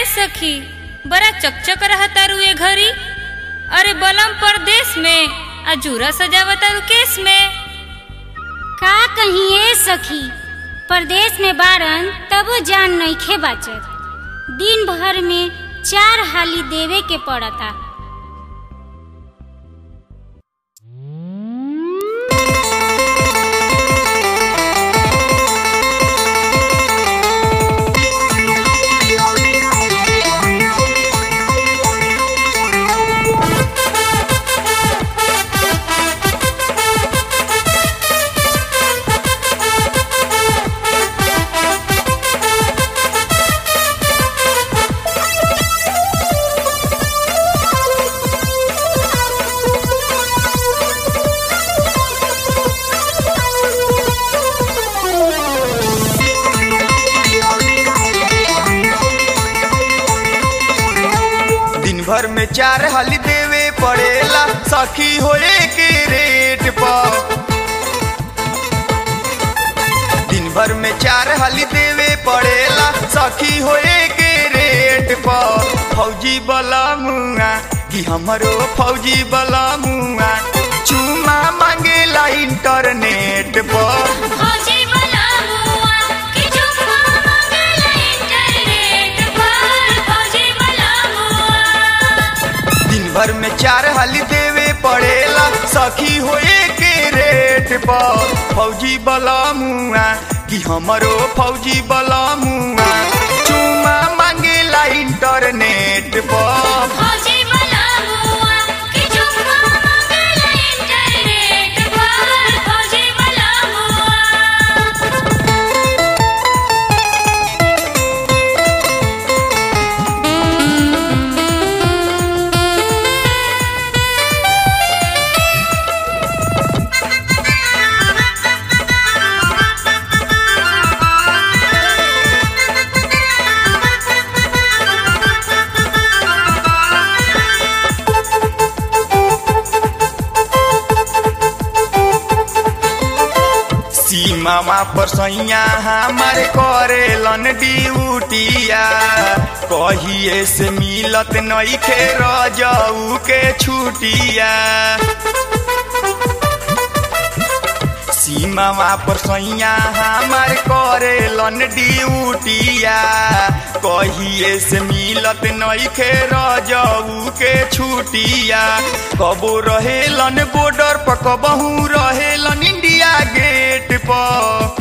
सखी बड़ा चकचक रहतारू ए घरी अरे बलम परदेश में आ जूरा सजावतारू केस में का कहीं ए सखी परदेश में बारन तबो जान नइखे बाचत दिन भर में चार हाली देवे के पड़ता दिन भर में चार हाली देवे पड़ेला सखी होए के रेट पर दिन भर में चार हाली देवे पड़ेला सखी होए के रेट पर फौजी बला मुआ कि हमरो फौजी बला मुआ चुमा मांगेला इंटरनेट पर फौजी वाला मुआ कि चुम्मा मांगेला इंटरनेट पर फौजी वाला मुआ दिन भर में चार हाली देवे पड़ेला सखी होए के रेट पर फौजी बला मुआ कि हमरो फौजी बला मुआ चुमा मांगेला इंटरनेट पर फौजी वाला मुआ कि चुम्मा मांगेला इंटरनेट पर फौजी वाला मुआ सीमावा पर सैया हमार करेलन ड्यूटिया कहिए से मिलत नइखे रजऊ के छुटिया सीमावा पर सैया हमार करेलन ड्यूटिया कहिए से मिलत नइखे रजऊ के छुटिया कबो रहेलन बॉर्डर पर कबहू रहेलन इंडिया गेट पर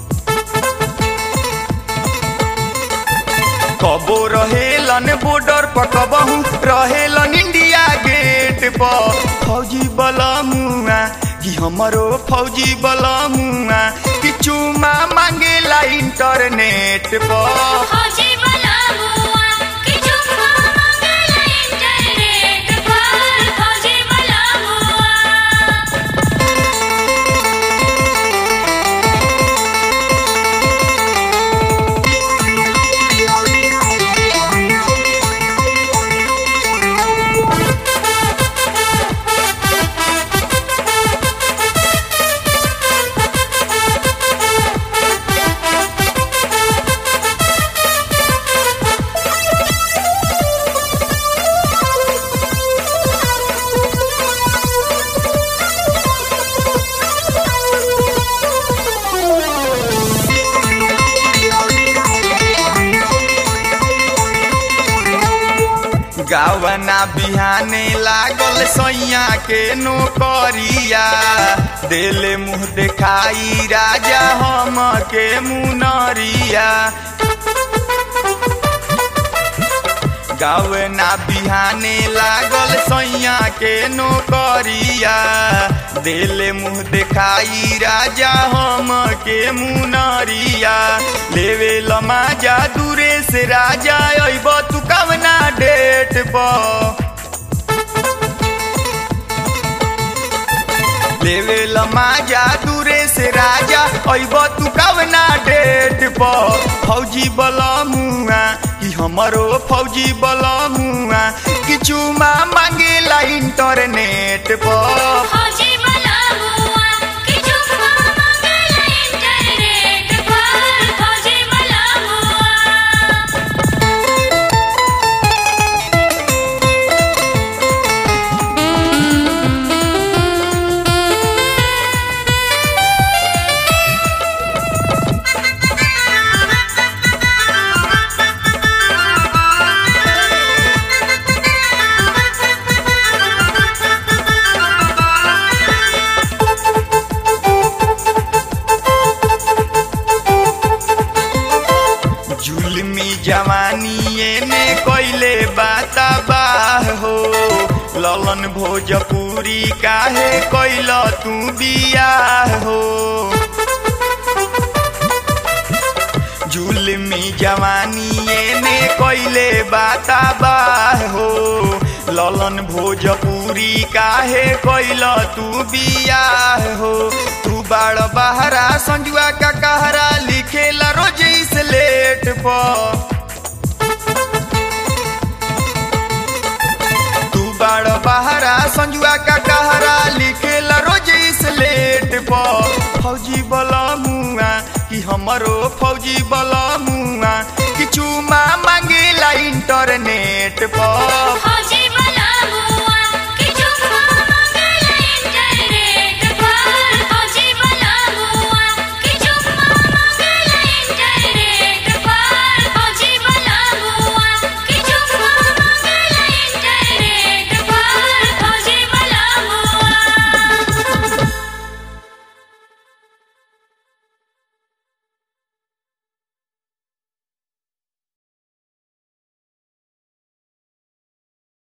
कबो रहेलन बॉर्डर पर कबहू रहेलन इंडिया गेट पर फौजी बला मुआ कि हमरो फौजी बला मुआ कि चुमा मांगेला इंटरनेट पर फौजी वाला मुआ कि चुम्मा मांगेला इंटरनेट पर फौजी वाला मुआ गावना बिहाने लागल सैया के नौकरिया देले मुंह देखाई राजा हम के मुनरिया गावना बिहाने लागल सैया के नौकरिया देले मुंह देखाई राजा हम के मुनरिया लेवे लमाजा दूरे से राजा अइब तू कवना डेट पर लेवे लमाजा दूरे से राजा अइब तू कवना डेट पर फौजी बला मुआ कि हमरो फौजी बला मुआ कि चुमा मांगेला इंटरनेट पर फौजी वाला मुआ कि चुम्मा मांगेला इंटरनेट पर फौजी वाला मुआ जवानी ने कोइले बाता बाह हो ललन भोजपुरी काहे कोइल तू बियाह हो जुलमी जवानी ने कोइले बाता बाह हो ललन भोजपुरी काहे कोइल तू बियाह हो तू बाड़ बहरा संजुआ का कहरा लिखेला रोज स्लेट पर तू बाड़ बहरा संजुआ का कहरा लिखेला रोज स्लेट पर फौजी बला मुआ कि हमरो फौजी बला मुआ कि चुमा मांगेला इंटरनेट पर